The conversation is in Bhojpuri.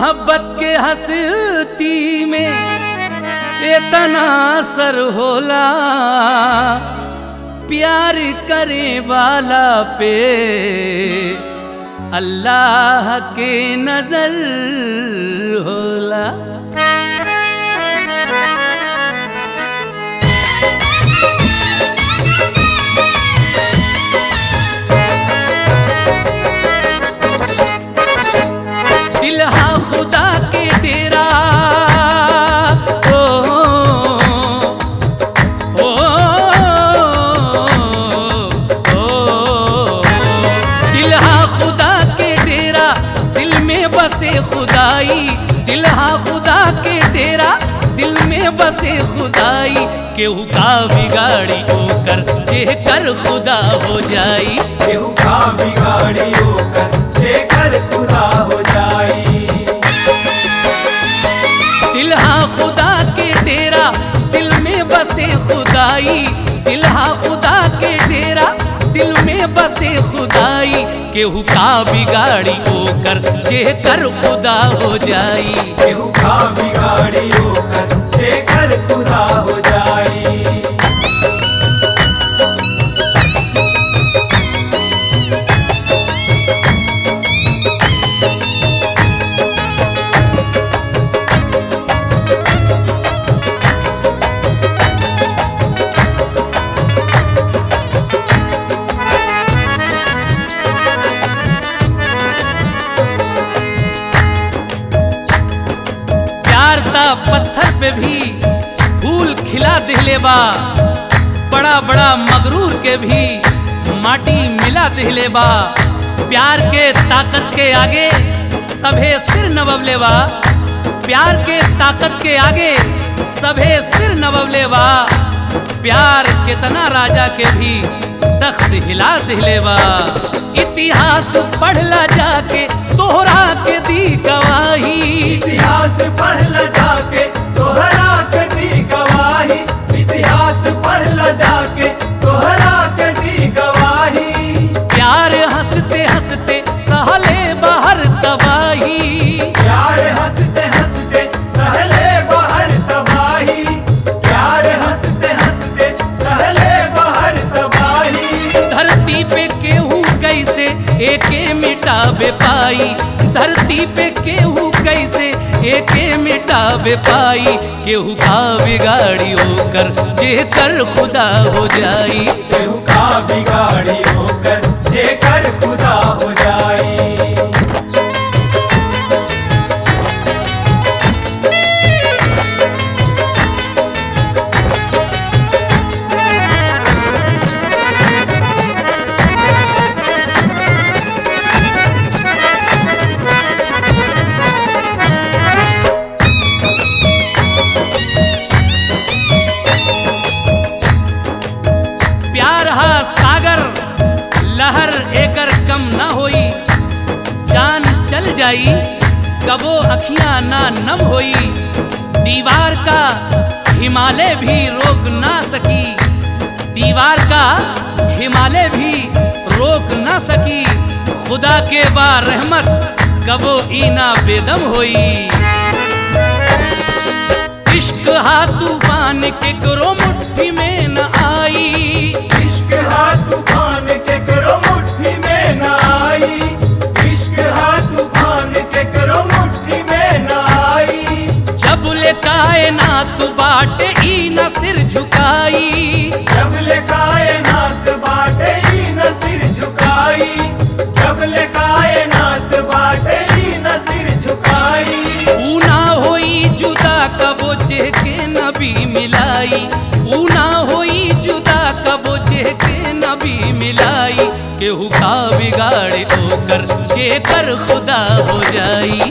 मोहब्बत के हस्ती में इतना असर होला प्यार करे वाला पे अल्लाह के नजर होला दिल हा खुदा के डेरा ओ, ओ, ओ, ओ, दिल हा खुदा के डेरा दिल में बसे खुदाई दिल हा खुदा के डेरा दिल में बसे खुदाई केहू का बिगाड़ी होकर जे कर खुदा हो जाई केहू का बिगाड़ी होकर जेकर खुदा हो जाई दिल हा खुदा के डेरा दिल में बसे खुदाई दिल हा खुदा के डेरा दिल में बसे खुदाई केहू का बिगाड़ी होकर जे कर खुदा हो जाई केहू का बिगाड़ी होकर जेकर खुदा हो जाई प्यार ता पत्थर पे भी फूल खिला दिले बा बड़ा बड़ा मगरूर के भी माटी मिला दिले बा प्यार के ताकत के आगे सभे सिर नवले बा प्यार के ताकत के आगे सभे सिर नवले बा प्यार कितना राजा के भी तख्त हिला दिले बा इतिहास पढ़ला जाके तोहरा के दी गवाही इतिहास पढ़ ल जाके तोहरा के दी गवाही इतिहास पढ़ ल जाके तोहरा के दी गवाही प्यार हंसते हंसते सहले बाहर तबाही प्यार हंसते हंसते सहले बाहर तबाही प्यार हंसते हंसते सहले बाहर तबाही धरती पे केहू कैसे एके मिटाबे पाई धरती पे केहू कैसे एके मिटाबे पाई केहू का बिगाड़ी होकर जे कर खुदा हो जाई केहू का बिगाड़ी होकर जेकर खुदा हो जाई प्यार हा सागर लहर एकर कम ना होई जान चल जाई कबो अखियां ना नम होई दीवार का हिमालय भी रोक ना सकी दीवार का हिमालय भी रोक ना सकी खुदा के बा रहमत कबो ईना बेदम होई इश्क हा तूफान के करो मुट्ठी में न आई इश्क हा तूफान के करो मुट्ठी में न आई इश्क हा तूफान के करो मुट्ठी में न आई जब ले कायनात बाटे ई न सिर झुकाई जब ले कायनात बाटे ही न सिर झुकाई जब ले कायनात बाटे ही न सिर झुकाई ऊ ना होई जुदा कबो जे के नबी मिलाई ऊ ना होई जुदा कबो जे के नबी मिलाई केहू का बिगाड़े ओकर जे कर खुदा हो जाई